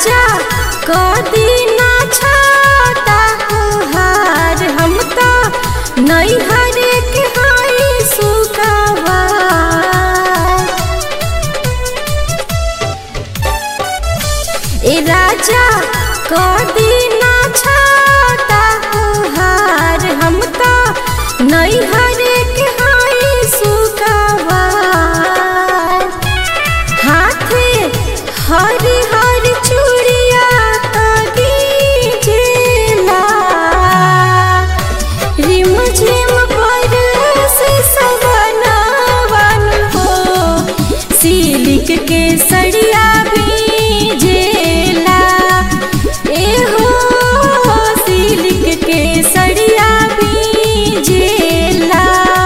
राजा कदी ना छाता हार हम तो नहीं हरे के हाई सुकावा ए राजा कदी ना छाता हार हम तो नहीं हरे के हाई सुकावा हाथे हरी हरी चूड़िया दीजेला रिम झिम पर से सवनावन हो सिलिक के सड़िया भीजेला ए हो सिलिक के सड़िया भीजेला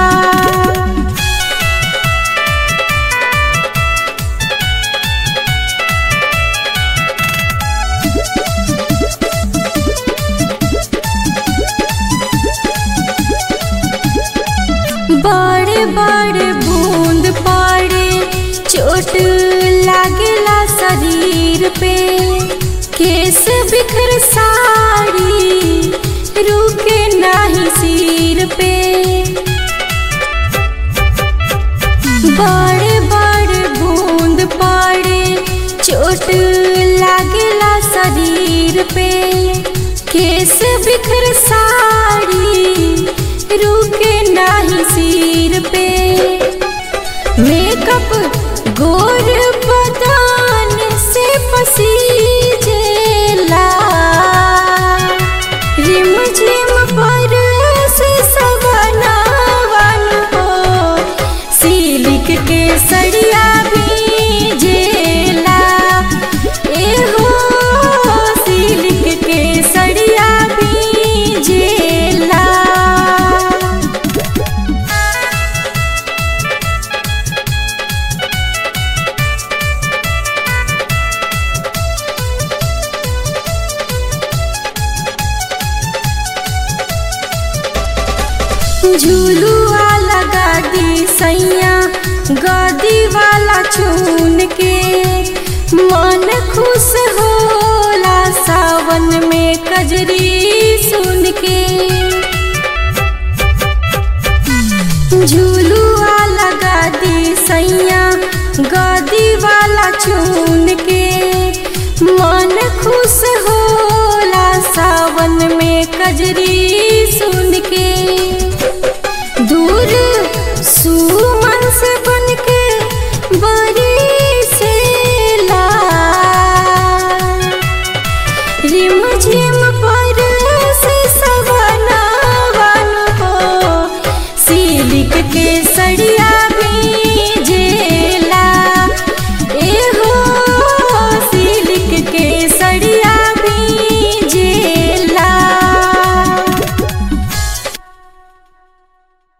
बड़े बड़े बूंद पड़े चोट लागेला शरीर पे केस बिखर साड़ी रुके नाही सिर पे बड़े बड़े बूंद पड़े चोट लागेला शरीर पे केस बिखर साड़ी रुके नाही सिर पे मेकअप गोर बदान से पसीजेला रिम झिम पर से सवनावन हो सिलिक के सड़िया भीजेला ए हो सिलिक के सड़िया भीजेला झूलुआ लगा दी सैया गदी वाला चून के मन खुश होला सावन में कजरी सुन के झूलुआ लगा दी सैया गदी वाला चून के मन खुश होला सावन में कजरी सुन के